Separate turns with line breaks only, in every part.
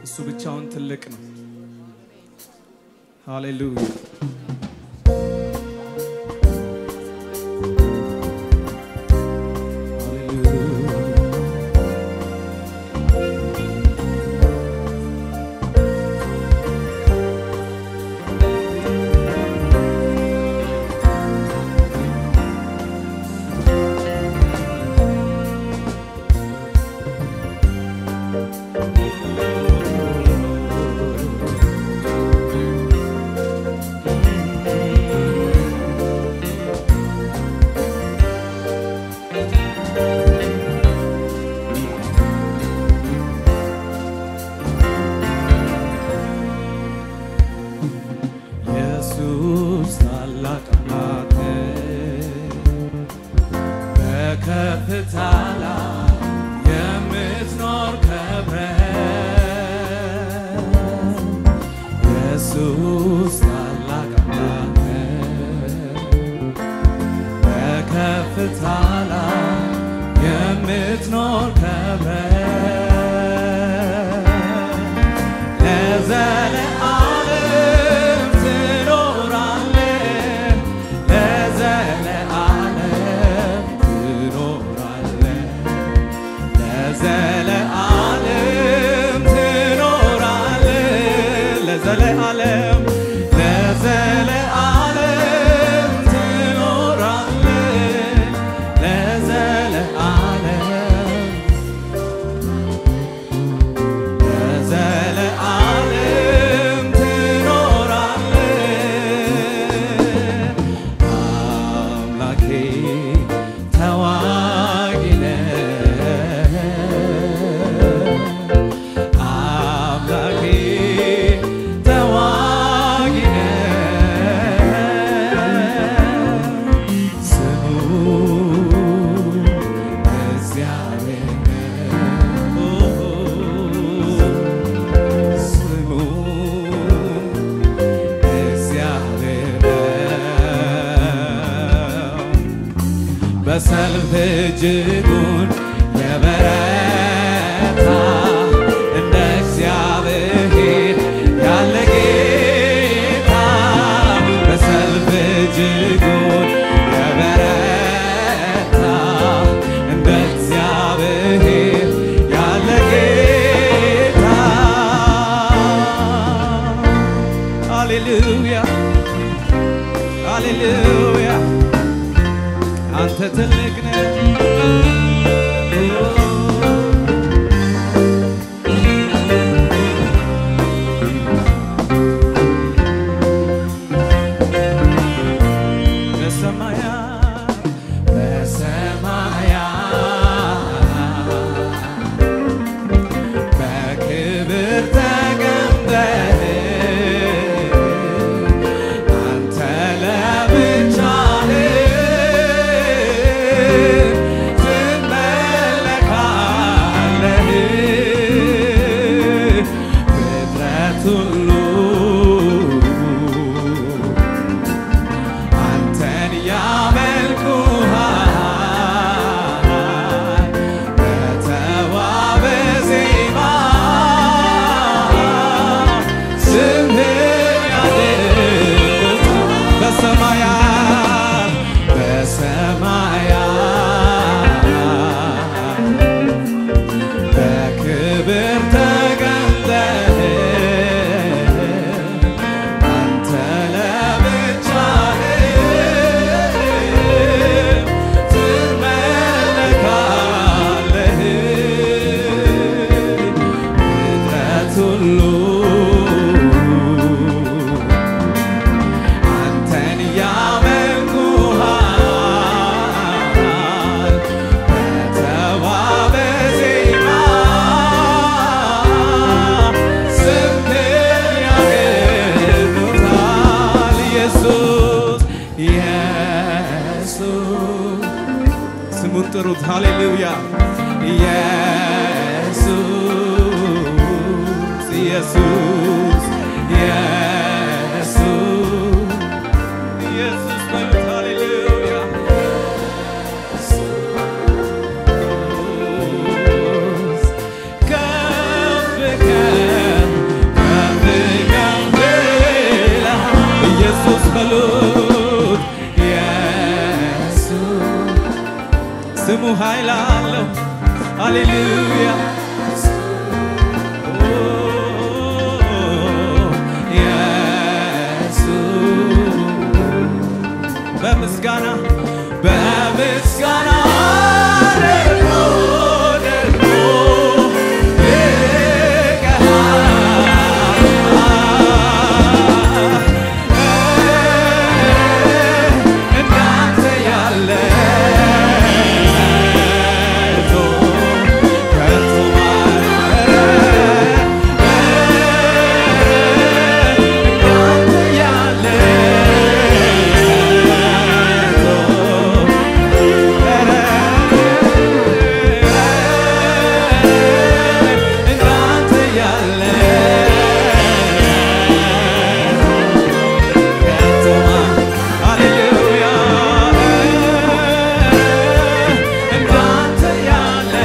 እሱ ብቻውን ትልቅ ነው። ሃሌሉያ ኢየሱስ ታላቅ አምላክ በከፍታ ላይ የምትኖር ከብረ ኢየሱስ ታላቅ አምላክ በከፍታ ላይ የምትኖር ከብረ ለዘለዓለም ትኖራለህ፣ ለዘለዓለም ትኖራለህ፣ ለዘለዓለም ትኖራለህ፣ ለዘለዓለም ለዘለዓለም ትኖራለህ፣ ለዘለዓለም ለዘለዓለም ትኖራለህ። አምላኬ ተዋጊ ነህ። አምላኬ ተዋጊ ነህ። ስሙ እግዚአብሔር ነው። ስሙ እግዚአብሔር ነው። በሰልፍ እጅጉን የበረታ እንደ እግዚአብሔር ያለ ጌታ በሰልፍ እጅጉን የበረታ እንደ እግዚአብሔር ያለ ጌታ ሃሌሉያ ሃሌሉያ አንተ ትልቅ ነህ። በሰማያት በሰማያት በክብር ተቀምጠህ አንተ ለብቻህ ትመለካለህ። ፍጥረት ሁሉ አንተን ያመልኩሃል በተዋበ ዜማ ስምህን ያደርጉታል በሰማያት በሰማያት በክብር ተቀምጠህ አንተ ለብቻህ ትመለካለህ። ፍጥረት ሁሉ አንተን ያመልኩሃል በተዋበ ዜማ ስምህን ያገኑታል። ኢየሱስ ኢየሱስ ስሙን ጥሩት። ሃሌሉያ ኢየሱስ ኢየሱስ ኢየሱስ ኢየሱስ በሉት። ሃሌሉያ ኢየሱስ ከፍ ከፍ ኃይል አለው። ሃሌሉያ በምስጋና በምስጋና ደግሞ ደግሞ እንዳንተ ያለ ከቶ እንዳንተ ያለ እንዳንተ ያለ ከቶማ ሃሌሉያ እንዳንተ ያለ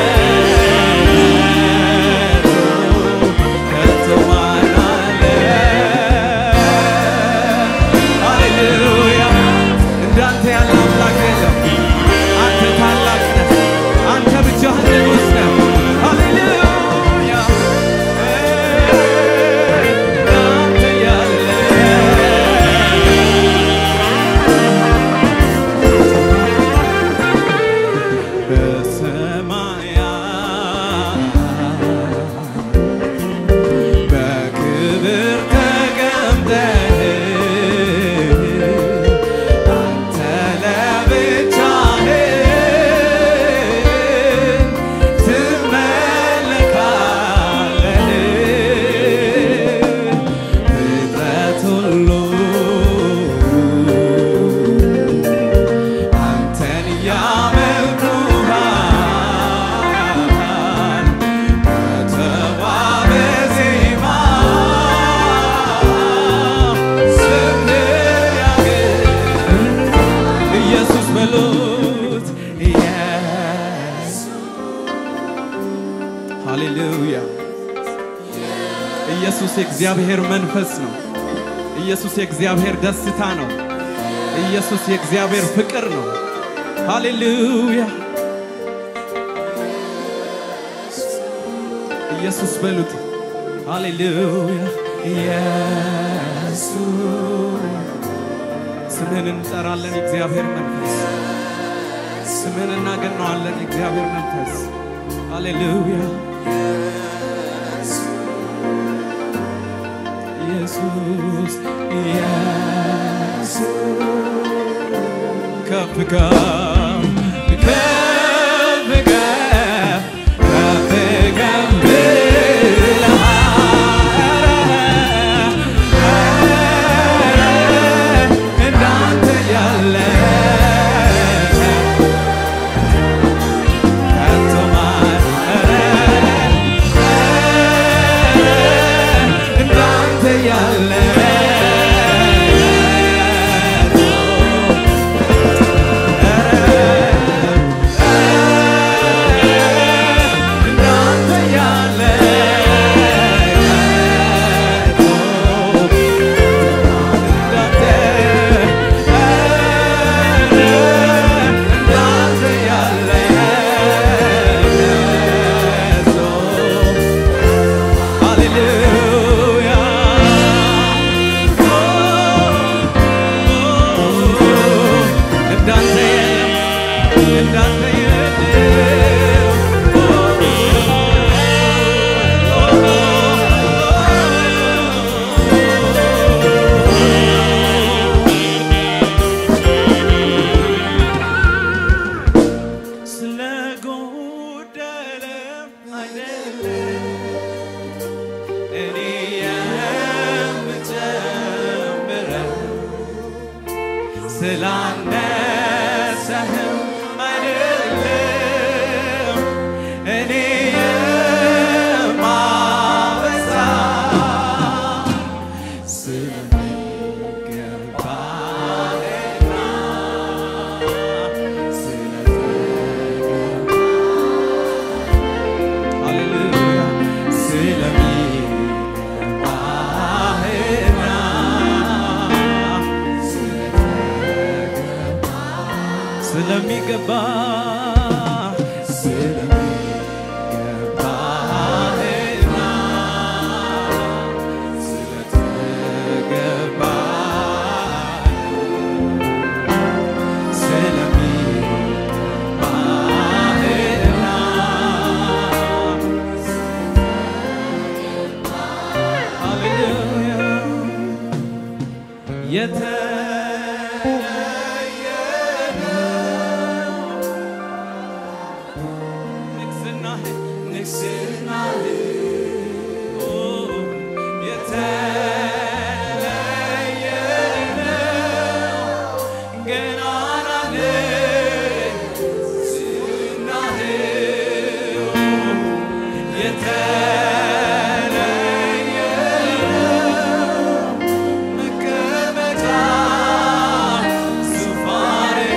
ከቶማ አለ ሃሌሉያ እንዳንተ ያለ አምላክ የለም። አንተ ታላቅ ነህ። አንተ ብቻህን ንጉሥ ነህ። ሃሌሉያ እንዳንተ ያለ በሰማያት በክብር ተቀምጠህ አንተ ለብቻህን ትመለካለህ። ፍጥረት ሁሉ አንተን ያመልኩሃል በተዋበ ዜማ ስምህን ያገኝ ኢየሱስ በሉት ኢየሱስ ሃሌሉያ ኢየሱስ የእግዚአብሔር መንፈስ ነው። ኢየሱስ የእግዚአብሔር ደስታ ነው። ኢየሱስ የእግዚአብሔር ፍቅር ነው። ሃሌሉያ ኢየሱስ በሉት ሃሌሉያ ኢየሱስ ስምህን እንጠራለን የእግዚአብሔር መንፈስ ስምህን እናገነዋለን የእግዚአብሔር መንፈስ ሃሌሉያ ኢየሱስ ኢየሱስ ከፍ ከፍ ከፍ ከፍ ከፍ ከፍ ብለሃል። እንዳንተ ያለ ከቶ ማን እንዳንተ ያለ እንዳንተ ያለ እንዳንተ ያለ ሃሌሉያ እንዳንተ የለም እንዳንተ ስለጎደለም አይደለም እኔ የምጨምረው ስላነሰህም አይደለም እኔ የማበዛ ስለሚገባህና ስለተገባ ሃሌሉያ ስለሚገባህና ስለሚገባ የተለየ ነው ንግስናህ ንግስናህ ኦ የተለየ ነው ገናናነት ዝናህ የተለየ ነው መቀመጫ ዙፋንህ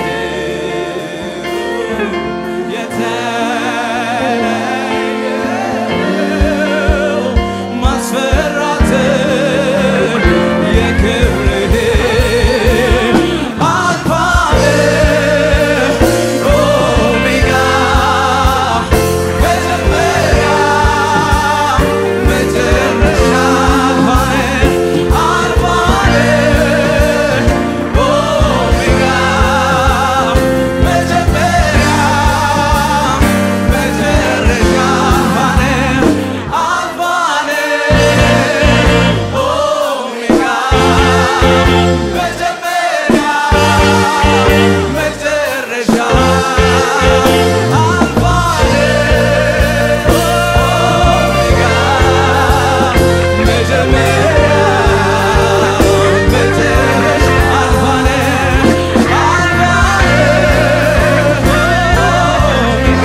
የተለየ ነው ማስፈራት የክብርህ አልፋ ኦሜጋ መጀመሪያ መጨረሻ አልፋ ኦሜጋ መጀመሪያ መጨረሻ አልፋ ኦሜጋ መጀመሪያ መጨረሻ አልፋ ኦሜጋ መጀመሪያ መጨረሻ አልፋ አልፋ ኦሜጋ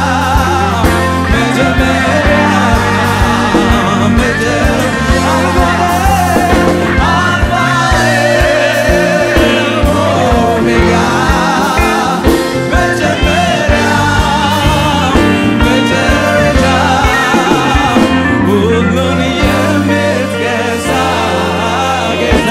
መጀመሪያ መጨረሻ አልፋ ኦሜጋ መጀመሪያ መጨረሻ ሁሉን የምትገዛ ጌታ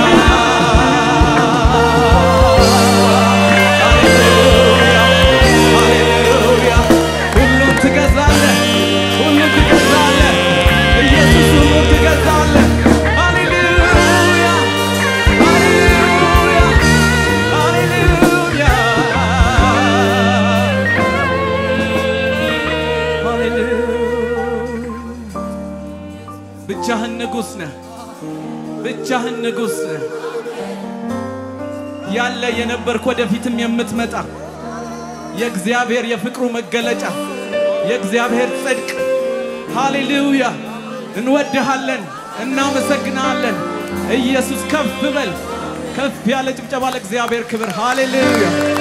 ሃሌሉያ ሁሉን ትገዛለህ ሁሉን ትገዛለህ ኢየሱስ ሁሉን ትገዛለህ ሃሌሉያ ሃሌሉያ ሃሌሉያ ሃሌሉያ ብቻህን ንጉሥ ነህ ብቻህን ንጉሥ ነህ ያለ የነበርክ ወደፊትም የምትመጣ የእግዚአብሔር የፍቅሩ መገለጫ የእግዚአብሔር ጽድቅ ሃሌሉያ እንወድሃለን እናመሰግናለን ኢየሱስ ከፍ በል ከፍ ያለ ጭብጨባ ለእግዚአብሔር ክብር ሃሌሉያ